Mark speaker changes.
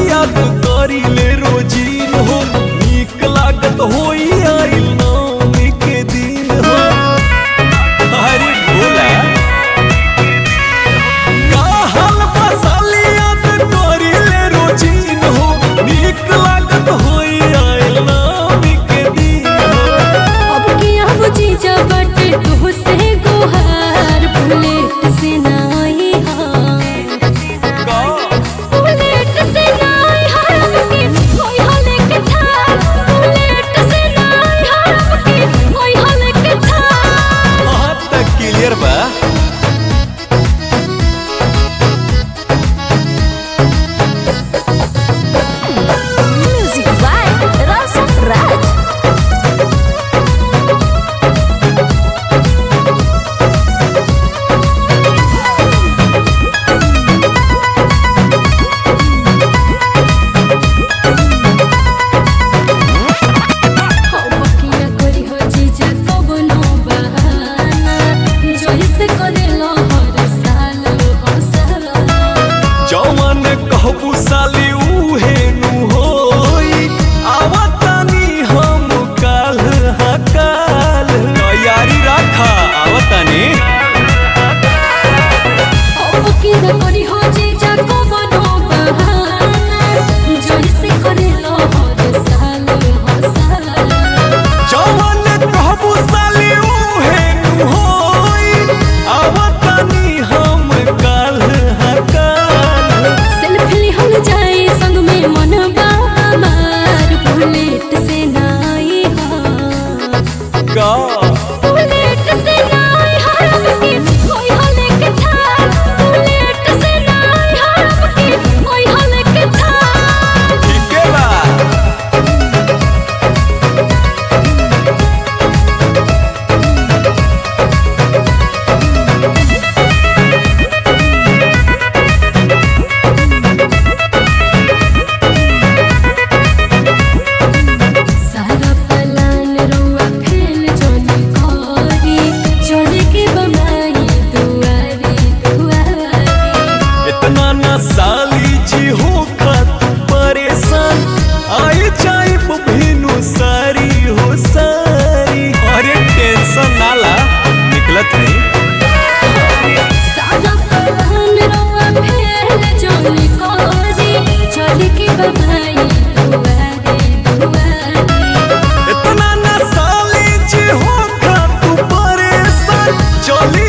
Speaker 1: याद करी ले रोजीन हो नीक लागत होई आइल नौमी के दिन हो अरे भोला काहल बसाली याद करी ले रोजीन हो नीक लागत होई आइल नौमी के दिन हो
Speaker 2: अब किया वो जीजा बटे तो से गोहार बुलेट से नाई हाँ
Speaker 1: का
Speaker 2: बुलेट से नाई हाँ के कोई हले के थार बुलेट से नाई हाँ के कोई हले के थार
Speaker 1: हाँ तक क्लियर बा
Speaker 2: म्यूजिक बाय रौशन राज बकिया करी हो जीजा कबनो बहाना जोही से करेलो हर साल हर साल
Speaker 1: जवन कहबू साली उहे नु होई आवतानी हम काल हकाल तैयारी रखा आवतानी
Speaker 2: बकिया करी हो जीजा कबनो बहाना जोही से करेलो हर साल हर साल
Speaker 1: जवन कहबू साली उहे नु होई आवतानी हम काल हकाल
Speaker 2: सेल्फी हम जाए संग में मन बामार बुलेट से नाई हाँ
Speaker 1: का
Speaker 2: बुलेट से नाई हाँ के कोई हले के थार बुलेट से नाई हाँ के कोई हले के थार
Speaker 1: ठीके बा
Speaker 2: सारा पलान रउआ फेल जोनी करी चले के बमाई दुआरी दुआरी
Speaker 1: इतना ना साली जी हो खत परेशान आई जाए भिनु सारी हो सारी अरे टेंशन नाला निकलत नहीं
Speaker 2: सारा पलान रउआ फेल जोनी करी चले के बमाई दुआरी दुआरी
Speaker 1: इतना ना साली जी हो खत परेशान चली